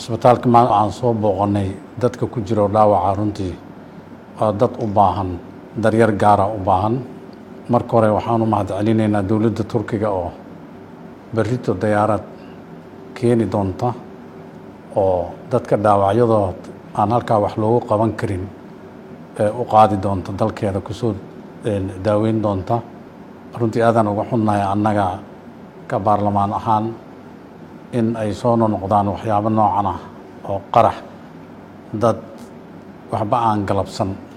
cisbitaalka maal aan soo booqanay dadka ku jiro dhaawaca runtii waa dad u baahan daryar gaara u baahan marka hore waxaan u mahad celinaynaa dowladda turkiga oo berrito dayaarad keeni doonta oo dadka dhaawacyadood aan halkaa wax loogu qaban karin u qaadi doonta dalkeeda kusoo daaweyn doonta runtii aadaan uga xunnahay annaga ka baarlamaan ahaan in ay soo nonoqdaan waxyaabo noocan ah oo qarax dad waxba aan galabsan